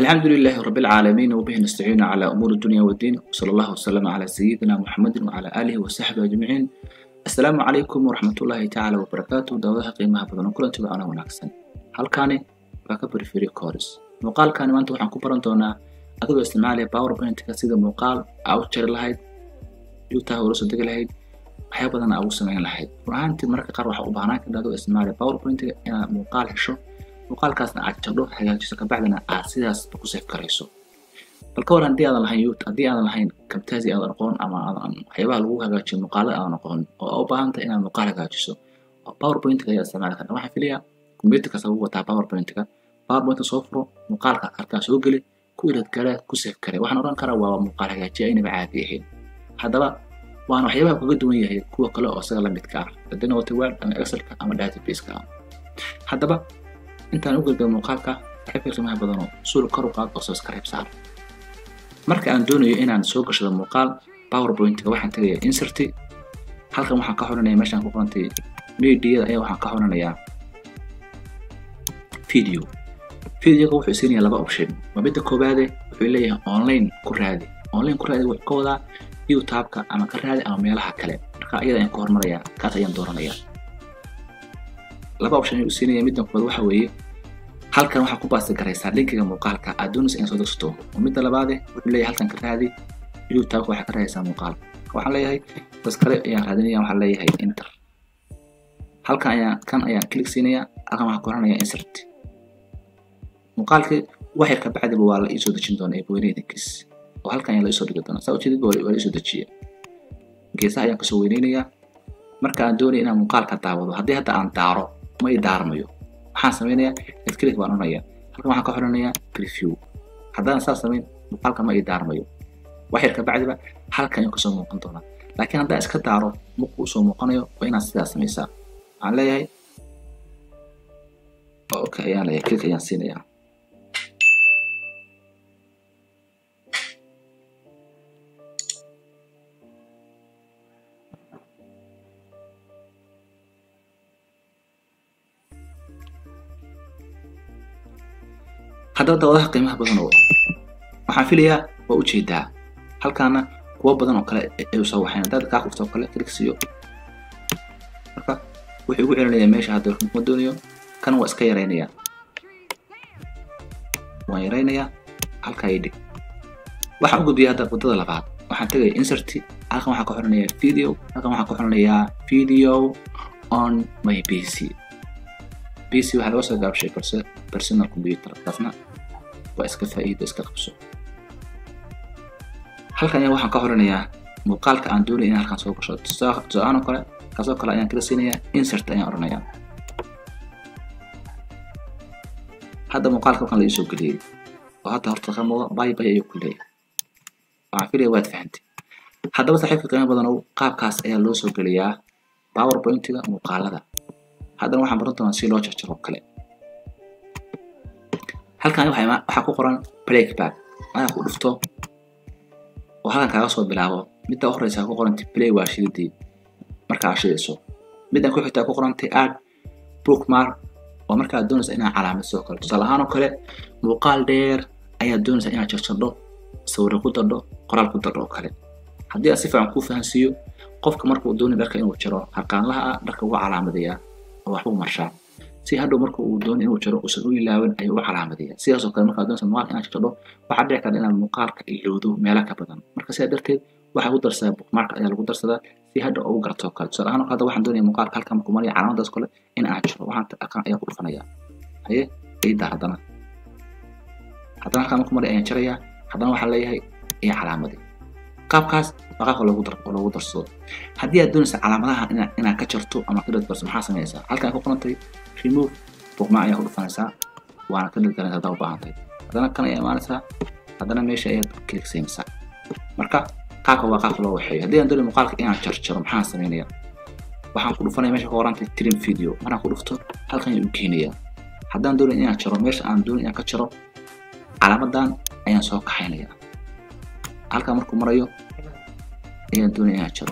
الحمد لله رب العالمين وبه نستعين على أمور الدنيا والدين وصلى الله وسلم على سيدنا محمد وعلى آله وصحبه أجمعين السلام عليكم ورحمة الله تعالى وبركاته دawadaha qiimaha badan kulantiga ana wanaagsan halkani waa ka periphery course muuqaalkani maanta waxaan ku baran doonaa adigoo isticmaalaya powerpoint-ka sida muuqaal aa u jari lahayd youtube ula soo degi lahayd waxyaa badan aa ugu samayn lahayd run ahaantii mararka qaar waxaa u baahnaan karta adigoo isticmaalaya powerpoint-ga inaad muuqaal hesho muuqaalkaasna aad jardho hagaajiso kabacdina aad sidaasba ku save garayso bal ka war haddii aadan lahayn yout haddii aadan lahayn camtasia aadan aqoon ama aadan waxyaabaha lagu hagaajiyo muuqaalada aadan aqoon oo aa u baahan tahay inaad muuqaal hagaajiso oo powerpoint-ka ayaa isticmaali karta waxaan filayaa computer kasta wuu wataa powerpoint-ka powerpoint soo furo muuqaalka arkaa soo geli ku ilad garaa ku save garay waxaan odhan karaa waa muuqaal hagaajiya aynaba caadi ahayn haddaba waana waxyaabaha kaga duwan yahay kuwa kale oo isaga la midka ah hadii noqoto word ama excelka ama database-ka ah haddaba intaan u gelgay muuqaalka saaxiibka qiimaha badanoo suul kor u qaad oo subscribe saar marka aan doonayo inaan soo gashado muuqaal powerpoint-ka waxaan tegayaa inserty halkan waxaan ka xoranaya meeshaan ku qorantay mediada ayaa waxaan ka xoranayaa video videoga wuxuu siinaya laba option waa midda koowaade wuxuu leeyahay online ku raadi online ku raadi wuxuu ka wadaa youtube-ka ama ka raadi ama meelaha kale marka iyada ayaan ku hormarayaa kaas ayaan dooranayaa laba option ayuu siinaya midda koowaad waxa weeye halkan waxaa ku baasti garaysaa linkiga muuqaalka aad doonaysa inaad soo degsato oo midda labaade wuxuu leeyahay halkan ka raadi youtube-ka waxaa ka raadaysaa muuqaal waxaan leeyahay bas kale ayaan raadinaya waxaan leeyahay enter halkan ayaan kan ayaan click siinaya halkan waxaan ku horanayaa insert muuqaalkii wax yar ka bacdiba waa la iisoo dejin doonaa eebaweyneydinkiis oo halkan ayaa la iisoo dhigi doonaa saa ujeedid waa la iisoo dejiya geesaha ayaan kasoo weyneynayaa marka aan doonaya inaan muuqaalka daawado haddii hadda aan daaro ma i daarmayo waxaan sameynayaa edclick baan onayaa halkan waxaan ka xoranayaa preview haddaan saas samayn muuqaalka ma i daarmayo wax yar ka bacdiba halkan ayuu kasoo muuqan doonaa laakiin haddaan iska daaro muqu usoo muuqanayo waa inaad sidaas samaysaa waxaan leeyahay okay ayaan leeyahay click ayaan siinayaa haddaba dawadaha qiimaha badan oo waxaan filayaa waa ujeedaa halkaana kuwo badan oo kale ay soo waxayn haddaad kaa qufto oo kale click siiyo marka wuxuu igu celinayaa meesha hadda kuma doonayo kan waa iska yaraynayaa waan yaraynayaa halkaa ii dhig waxaan u gudbiyaa hadda waddada labaad waxaan tegaya inserty halkan waxaan ka xoranayaa video halkan waxaan ka xoranayaa video on my pc pc waxaa laga soo gaabshay balse personal computer taasna waa iska faa'iido iska qabso halkan ayaa waxaan ka xoranayaa muuqaalka aan doonaya in halkan soo gasho tusaalahaan oo kale kaasoo kale ayaan kala siinayaa insert ayaan odhanayaa hadda muuqaalka halkan la iisoo geliyey oo hadda horta ka muuqda bay bay ayuu ku leeyahay waxaan filaya waad fahantay haddaba saaxiibka qiimo badan qaabkaas ayaa loo soo geliyaa powerpoint-ga muuqaalada haddana waxaan baran doonaa si loo jarjaro kale halkan waxaa ku qoran playback ayaa ku dhufto oo halkan kaaga soo bilaabo midda u horeysa ku qorantay play waa shididii markaa shidayso middan ku xigtaa ku qorantay add bookmark oo markaa doonaysa inaad calaamadso kale tusaale ahaan oo kale muuqaal dheer ayaad doonaysa inaad jarjardho sawirro ku dardho qoraal ku dardho oo kale haddii aad si fiican kuu fahansiiyo qofka markuu doonay dharka inuu jaro harqaanlaha ah dharka uga calaamadayaa oo waxbuu marshaa si hadhow marka uu doono inuu jaro uusan u ilaawan ayuu u calaamadaya sidaasoo kale markaad doonaysa muuqaalka inaad jarjardho waxaa dhici karta inaad muuqaalka ilowdo meelo ka badan marka sidaa darteed waxaa lagu darsadaa bookmark ayaa lagu darsadaa si hadha ugu garto kale tusaale ahaan hadda waxaan doonaya muuqaalka halkan markuu maraya calaamadaas kale in aan jiro waxaan halkan ayaa ku dhufanaya haye iidaa haddana haddana halkan markuu maraya ayaan jarayaa haddana waxaan leeyahay iyo calaamadi qaabkaas waa qaabka loogu dar loogu darsado haddii aad doonaysa calaamadaha ina inaad ka jarto ama ka dhadbarso maxaa sameynaysaa halkan ku qorantay remove bookmark ayaa ku dhufanaysaa waana ka dhadgaranaysa haddaa u baahan tahay haddana kan ayaa imaanaysaa haddana meesha ayaad click siinaysaa marka qaabka waa qaabka loo waxeeyo haddii aan doonayo muuqaalka inaan jarjaro maxaan sameynaya waxaan ku dhufanaya meesha ka qorantay trim video markaan ku dhufto halkan ayaan u keenaya haddaan doonayo inaan jaro meesha aan doonayo inaan ka jaro calaamadan ayaan soo kaxaynaya halkan markuu marayo ayaan doonaya inaan jaro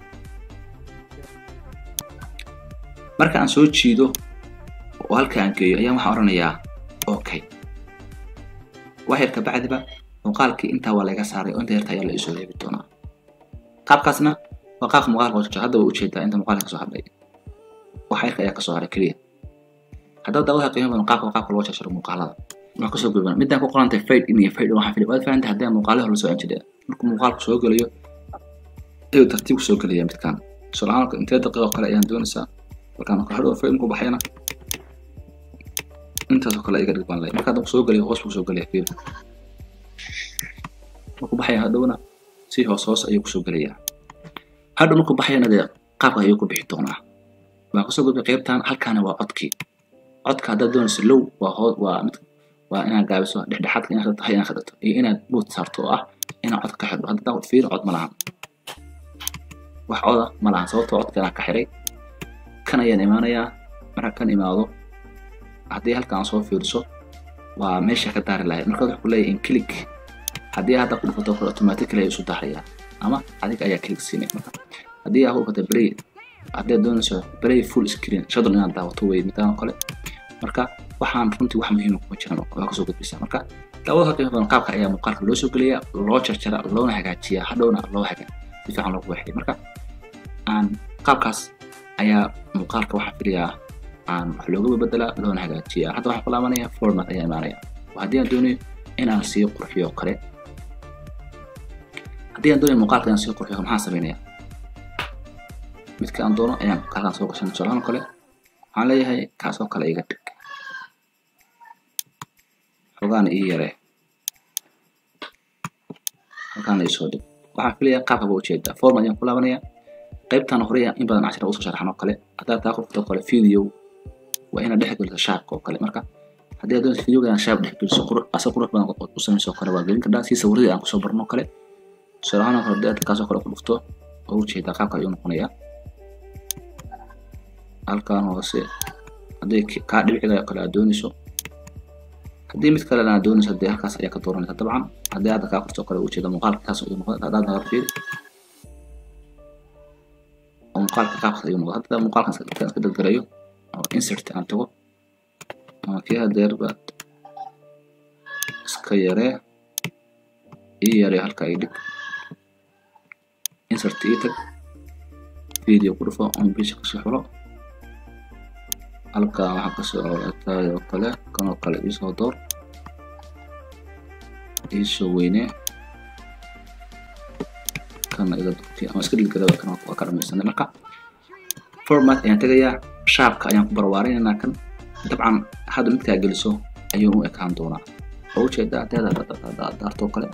marka aan soo jiido oo halka aan geeyo ayaan waxaan odhanayaa okay wax yar kabacdiba muuqaalkii intaa waa laga saaray oo inta yarta ayaa la isoo reebi doonaa qaabkaasna waa qaabka muuqaalka hoosjiro hadda waa ujeedaa inta muuqaalka kasoo hadlay wax yarka ayaa kasoo haray keliya haddaad daawadaha qiimo badan qaabka qaabka loo jarjaro muuqaalada waxaa kasoo gudban midaan ku qorantay fade in iyo fade waxaa fili waad fahantay haddii muuqaalaha la soo anjidaya markuu muuqaalku soo gelayo ayuu tartiib kusoo gelaya midkaan tusaalahaan intee daqiiqo kale ayaan doonaysaa markaan hadhow fade markuu baxayana intaasoo kale iga dhig baan leeyahay marka hadduu soo gelayo hoos buu soo gelaya fiil markuu baxaya hadhowna si hoos hoos ayuu kusoo gelayaa hadhow markuu baxayana dee qaabka ayuu ku bixi doonaa waa kusoo gudbay qaybtan halkaana waa codkii codka haddaad doonayso low waa hoos waa mid waa inaad gaabiso dhexdhexaadka inaad tahay inaad khadhato iyo inaad buut saarto oo ah inaad codka ka xidho hadda fiir cod ma lahan wax coda ma lahan sababtoo codkanaa ka xiray kan ayaan imaanayaa marka kan imaado haddii halkaan soo fiiriso waa meesha ka daari lahayd marka wuxuu ku leeyahay in click haddii hadda ku dhufato kale automatically ayuu isu daarayaa ama adiga ayaa click siinay marka haddii aad ku dhufato play haddaad doonayso play full screen shadon inaad daawato wey midaan oo kale marka waxaan runtii wax muhiima kuma jiran waa kasoo gudbaysaa marka daawada qiimo badan qaabka ayaa muuqaalka loo soo geliyaa loo jarjara loona hagaajiyaa hadhowna loo haga si fiican loogu waxay marka aan qaabkaas ayaa muuqaalka waxaa filayaa aan wax looga bedelaa loona hagaajiyaa hadda waxaan ku laabanaya format ayaa imaanaya haddii aan doonayo inaan sii qurxiyo kale haddii aan doonayo muuqaalka inaan sii qurxiyo maxaan sameynaya midka aan doono ayaan halkaan soo gashan tusaalahaan kale waxaan leeyahay kaasoo kale iga dhig xogaana ii yaree halkaana isoo dhig waxaan filaya qaabka baa ujeedaa format ayaan ku laabanaya qaybtan hore in badan cashira usoo sharaxan oo kale haddaad taa qofto kale video waa inaad dhex geliso shaabka oo kale marka haddii aad doonayso videoga inaad shaab dhex geliso asa qurux badan u samayso kale waa gelin kardhaa si sawiradii aan kusoo barno kale tusaale ahaan kale haddii aad kaasoo kale ku dhufto oo ujeedaa qaabka ayuu noqonayaa halkaan hoose haddii kaa dhibciga kale aad doonayso haddii mid kalena aad doonayso dee halkaas ayaa ka dooranaysa dabcan haddii aad kaa qorto kale ujeeda muuqaalka kaas ayuu noqon haddaad nagar fiiri oo muuqaalka qaabkaas ayuu noqon hadda muuqaalkan iska dadgarayo oo insert aan tago ama kii hadeerba iska yaree ii yaree halka ay dhig insert ii tag video ku dhufo on page kasoo xulo halkan waxaa kasoo tahay oo kale kan oo kale iisoo door iisoo weynee kana iga durti ama iska dhilgada kan waa ka dhamaysanay marka format ayaan tegayaa shaabka ayaan ku barwaarinaynaa kan dabcan hadda midkaa geliso ayuu u ekaan doonaa oo ujeedaa haddii daartoo kale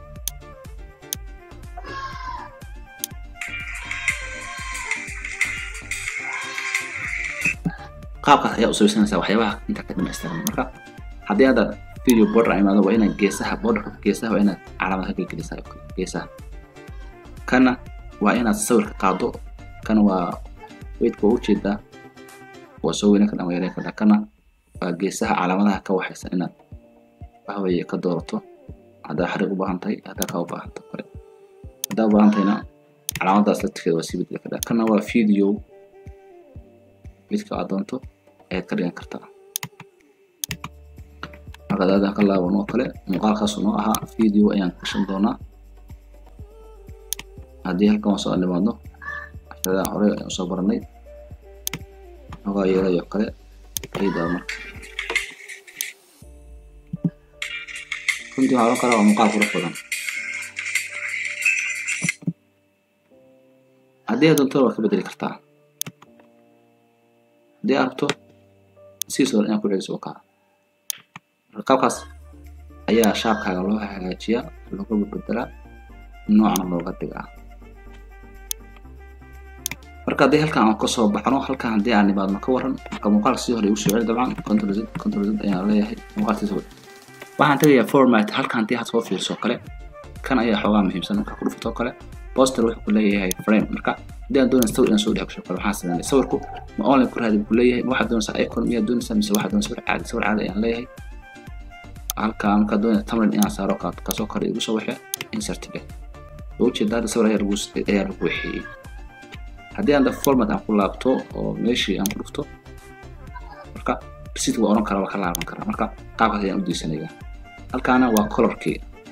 qaabkaas ayaa u sabaysanaysaa waxyaabaha inta ka dhamaystiran marka haddii hadda video border imaado waa inaad geesaha borderka geesaha waa inaad calaamad ka gelgelisaa geesaha kana waa inaad sawirka qaado kana waa weydka waa ujeedaa waa soo weyne kadhan waa yareen kadhan kana waa geesaha calaamadaha ka waxaysa inaad waxweeye ka doorato haddaa xariiq u baahan tahay haddaa kaa u baahan tahay kale haddaa u baahan tahayna calaamadaas laftirkeeda waa sii bedeli kadhaa kana waa video midka aad doonto ayaad ka dhigan kartaa markaad aadan ka laaban oo kale muuqaalkaasu noo ahaa video ayaan gashan doonaa haddii halkan waan soo nimaadno cashadaa hore ayaan soo baranay xogaa yeelayo kale ciidaa marka runtii waxaa oran karaa waa muuqaal qurux badan haddii aad doonto waad ka bedeli kartaa haddii aad rabto siis hore inaad ku celiso wakaa marka qaabkaas ayaa shaabkaaga loo hagaajiyaa looga bedbedelaa noocna looga dhigaa marka haddii halkan aan kasoo baxno halkan haddii aan nimaadno ka waran marka muuqaalka sii hore igu soo celi dabcan control z control z ayaan leeyahay muuqaalkiisa hore waxaan tegayaa format halkan haddii aad soo fiirso kale kan ayaa xoogaa muhiimsan marka ku dhufato kale poster wuxuu ku leeyahay frame marka haddii aan doonaysa sawir inaan soo dhex gasho kale waxaan sameynay sawirku ma online ku raadi buu leeyahay ma waxaad doonaysaa icon miyaad doonaysaa mise waxaad doonaysaa sawir caadi sawir caadi ayaan leeyahay halkan markaad doonaysa tamrin inaan saaro kaasoo kale igu soo waxee insert dhe ujeeda hadda sawir ayaa lagu ayaa lagu waxeeyey haddii aan format aan ku laabto oo meeshii aan ku dhufto marka receipt waa oran karaa waa ka laaban karaa marka qaabkaas ayaan u diisanayaa halkaana waa colorkii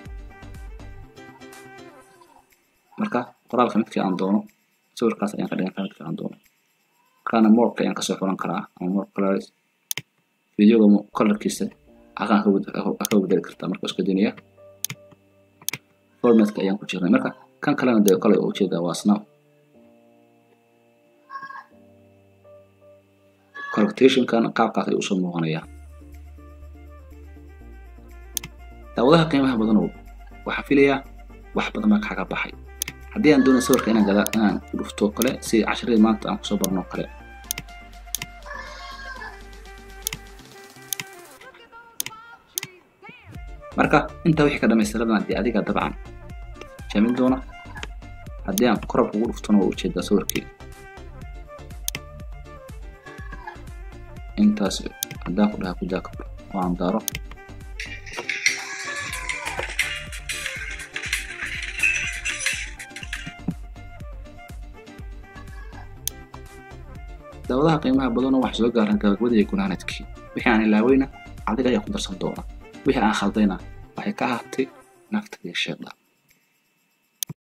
marka qoraalka midkii aan doono sawirkaas ayaan ka dhigan karaa midkii aan doono halkaana morka ayaan kasoo xulan karaa ama more colors videoga colorkiisa halkaan ka bedeli kartaa marka iska diniya formatka ayaan ku jirnay marka kan kalena dee kolay oo ujeedaa waa snap collectationkan qaabkaas ayuu usoo muuqanayaa daawadaha qiimaha badanow waxaan filayaa wax badan baa kaga baxay haddii aan doonayo sawirka inaan gada inaan ku dhufto kale si casharadii maanta aan kusoo barno kale marka intaa wixii ka dhamaystiradan haddii adiga dabcan jamin doona haddii aan korab ugu dhuftona waa ujeedaa sawirkii intaas haddaan ku dhaha kudaa kabro oo aan daaro daawadaha qiimaha badanoo wax soo gaaran gabagabada iyo gunaanadkii wixii aan ilaaweyna adiga ayaa ku darsan doona wixii aan khaldayna waxay ka ahaatay nafta iyo sheedha